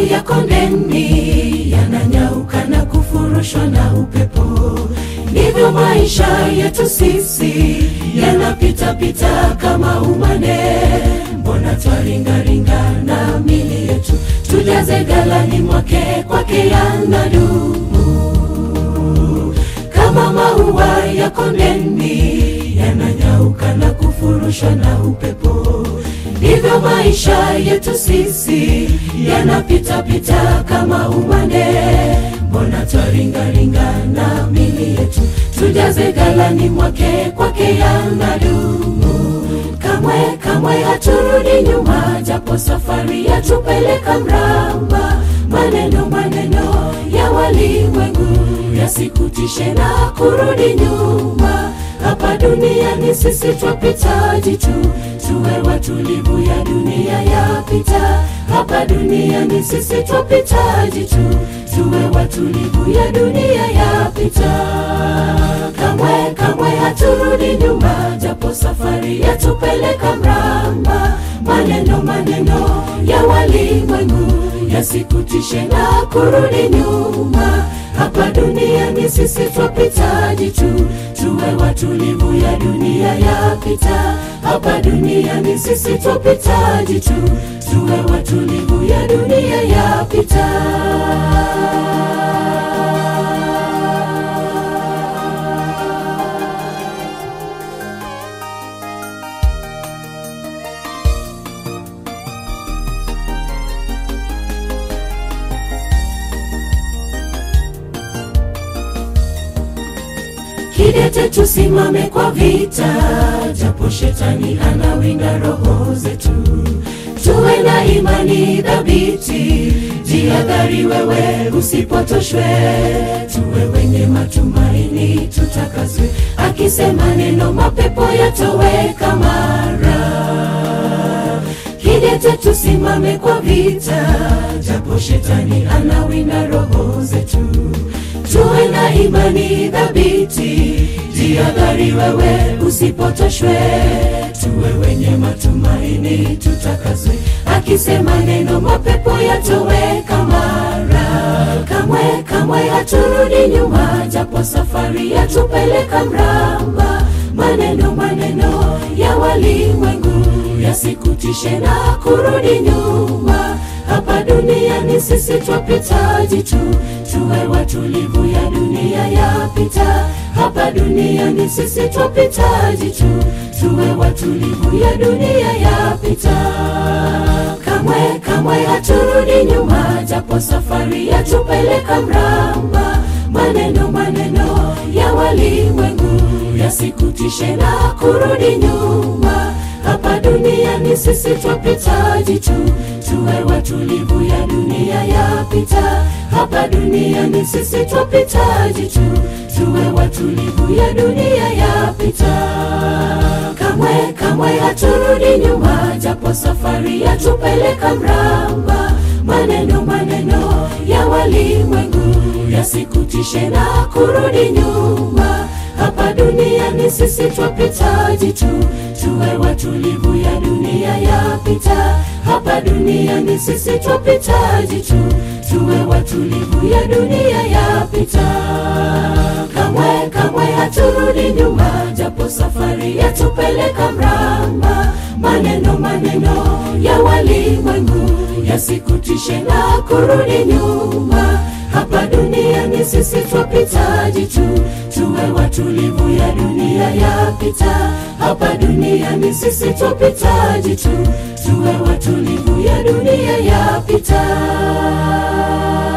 ya kondeni yananyauka na kufurushwa na upepo ndivyo maisha yetu sisi yanapitapita kama umane mbona twaringaringa na mili yetu tujaze galani mwake kwake yanadumu kama maua ya kondeni yananyauka na kufurushwa na upepo ndivyo maisha yetu sisi yanapitapita kama umande mbona twaringaringa na mili yetu tujaze galani mwake kwake yanadumu kamwe kamwe haturudi nyuma japo safari yatupeleka mramba maneno maneno ya walimwengu yasikutishe na kurudi nyuma hapa duniani sisi twapitaji tu tuwe watulivu ya dunia yapita hapa duniani sisi twapitaji tu tuwe watulivu ya dunia yapita kamwe kamwe haturudi nyuma japo safari yatupeleka mramba maneno maneno ya walimwengu yasikutishe na kurudi nyuma hapa duniani sisi twapitaji tu tuwe watulivu ya dunia yapita hapa duniani sisi twapitaji tu tuwe watulivu ya dunia yapita kidete tusimame kwa vita japo shetani anawinda roho zetu tuwe na imani dhabiti jihadhari wewe usipotoshwe tuwe wenye matumaini tutakazwe akisema neno mapepo yatoweka mara kidete tusimame kwa vita japo shetani anawinda roho zetu tuwe na imani dhabiti jihadhari wewe usipotoshwe tuwe wenye matumaini tutakazwe akisema neno mapepo yatoweka mara kamwe kamwe haturudi nyuma japo safari yatupeleka mramba maneno maneno ya walimwengu yasikutishe na kurudi nyuma hapa duniani sisi twapitaji tu tuwe watulivu ya dunia yapita hapa duniani sisi twapitaji tu tuwe watulivu ya dunia yapita kamwe kamwe haturudi nyuma japo safari yatupeleka mramba maneno maneno ya walimwengu yasikutishe na kurudi nyuma hapa duniani sisi twapitaji tu tuwe watulivu ya dunia yapita hapa duniani sisi twapitaji tu tuwe watulivu ya dunia yapita kamwe kamwe haturudi nyuma japo safari yatupeleka mramba maneno maneno ya walimwengu yasikutishe na kurudi nyuma hapa duniani sisi twapitaji tu tuwe watulivu ya dunia yapita hapa duniani sisi twapitaji tu tuwe watulivu ya dunia yapita kamwe kamwe haturudi nyuma japo safari yatupeleka mramba maneno maneno ya walimwengu yasikutishe na kurudi nyuma hapa duniani sisi twapitaji tu tuwe watulivu ya dunia yapita hapa duniani sisi twapitaji tu tuwe watulivu ya dunia yapita